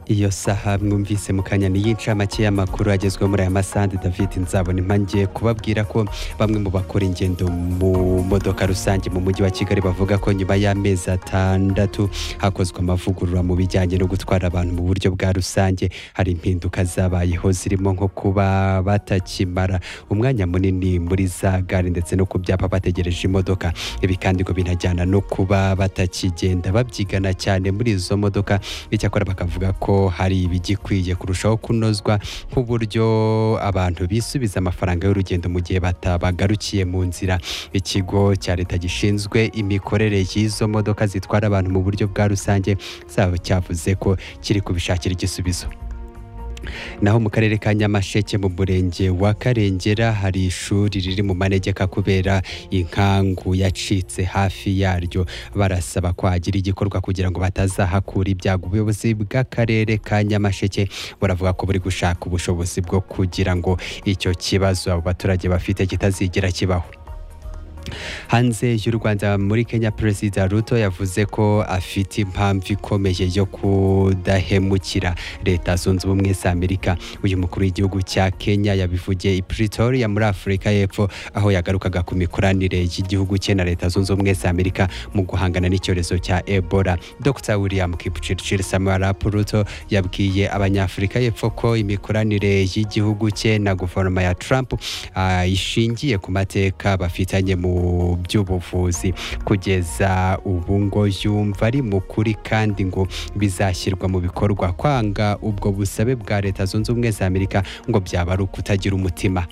iyo saha mwumvise mu kanya ni y'incamake y'amakuru agezweho muri aya masandu david nzabona impangiye kubabwira ko bamwe mu bakora ingendo mu modoka rusange mu mujyi wa kigali bavuga ko nyuma y'amezi atandatu hakozwe amavugurura mu bijyanye no gutwara abantu mu buryo bwa rusange hari impinduka zabayeho zirimo nko kuba batakimara umwanya munini muri za gare ndetse no ku byapa bategereje imodoka ibi kandi ngo binajyana no kuba batakigenda babyigana cyane muri izo modoka icyakora bakavuga ko hari ibigikwiye kurushaho kunozwa nk'uburyo abantu bisubiza amafaranga y'urugendo mu gihe batabagarukiye mu nzira ikigo cya leta gishinzwe imikorere y'izo modoka zitwara abantu mu buryo bwa rusange zabo cyavuze ko kiri kubishakira igisubizo naho mu karere ka nyamasheke mu murenge wa karengera hari ishuri riri mu manegeka kubera inkangu yacitse hafi yaryo barasaba ko hagira igikorwa kugira ngo batazahakura ibyago ubuyobozi bw'akarere ka nyamasheke buravuga ko buri gushaka ubushobozi bwo kugira ngo icyo kibazo abo baturage bafite kitazigera kibaho hanze y'u rwanda muri kenya perezida ruto yavuze ko afite impamvu ikomeye yo kudahemukira leta zunze ubumwe za amerika uyu mukuru w'igihugu cya kenya yabivugiye i pretoria muri afurika y'epfo aho yagarukaga ku mikoranire y'igihugu cye na leta zunze ubumwe za amerika mu guhangana n'icyorezo cya ebola dr william kipchirchir samarap ruto yabwiye abanyafurika y'epfo ko imikoranire y'igihugu cye na guverinoma ya trump ah, ishingiye ku mateka bafitanye mu by'ubuvuzi kugeza ubu ngo yumva ari mu kuri kandi ngo bizashyirwa mu bikorwa kwanga ubwo busabe bwa leta zunze ubumwe za amerika ngo byaba ari ukutagira umutima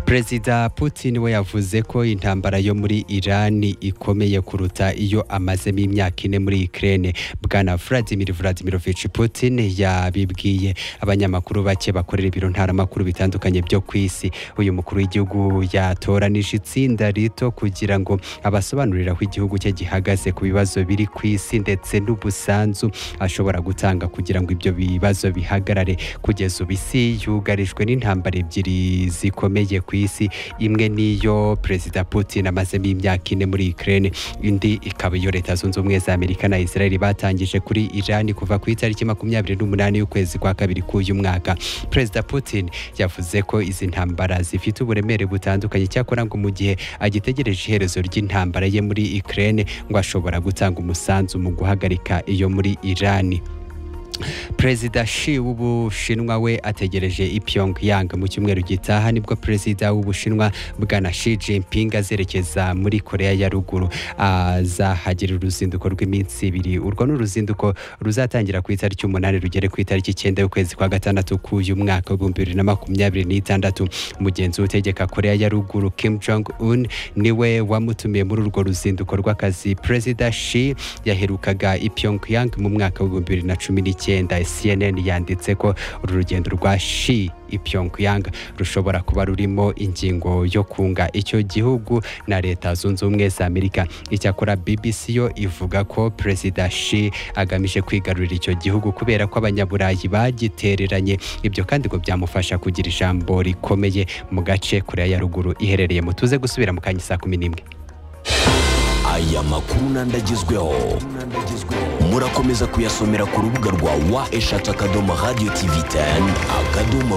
perezida putin we yavuze ko intambara yo muri irani ikomeye kuruta iyo amazemo imyaka ine muri ikirere bwana vladimir vladimirovich putin yabibwiye abanyamakuru bake bakorera ibiro ntaramakuru bitandukanye byo ku isi uyu mukuru w'igihugu yatoranije itsinda rito kugira ngo abasobanurire aho igihugu cye gihagaze ku bibazo biri ku isi ndetse n'ubusanzu ashobora gutanga kugira ngo ibyo bibazo bihagarare kugeza ubu isi yugarijwe n'intambara ebyiri zikomeye zikomeye ku isi imwe niyo perezida putin amazemo imyaka ine muri ukraine indi ikaba iyo leta zunze ubumwe za amerika na israel batangije kuri iran kuva ku itariki makumyabiri n'umunani y'ukwezi kwa kabiri k'uyu mwaka perezida putin yavuze ko izi ntambara zifite uburemere butandukanye cyakora ngo mu gihe agitegereje iherezo ry'intambara ye muri ukraine ngo ashobora gutanga umusanzu mu guhagarika iyo muri irani perezida shi w'ubushinwa we ategereje i pyongyang mu cyumweru gitaha nibwo perezida w'ubushinwa bwana shi jinping azerekeza muri korea ya ruguru azahagira uruzinduko rw'iminsi ibiri urwo ni uruzinduko ruzatangira ku itariki umunani rugere ku itariki icyenda y'ukwezi kwa gatandatu k'uyu mwaka w'ibihumbi bibiri na makumyabiri n'itandatu umugenzi utegeka korea ya ruguru kim jong un niwe wamutumiye muri urwo ruzinduko rw'akazi perezida shi yaherukaga i pyongyang mu mwaka w'ibihumbi bibiri na cumi n'icyenda icyenda cnn yanditse ko uru rugendo rwa shi pyongyang rushobora kuba rurimo ingingo yo kunga icyo gihugu na leta zunze ubumwe za amerika icyakora bbc yo ivuga ko perezida shi agamije kwigarurira icyo gihugu kubera ko abanyaburayi bagitereranye ibyo kandi ngo byamufasha kugira ijambo rikomeye mu gace korea ya ruguru iherereye mutuze gusubira mu kanya saa kumi n'imwe aya makuru n'andagezweho murakomeza kuyasomera ku rubuga rwa wa eshatu akadomo radiyo tivi teni akadomo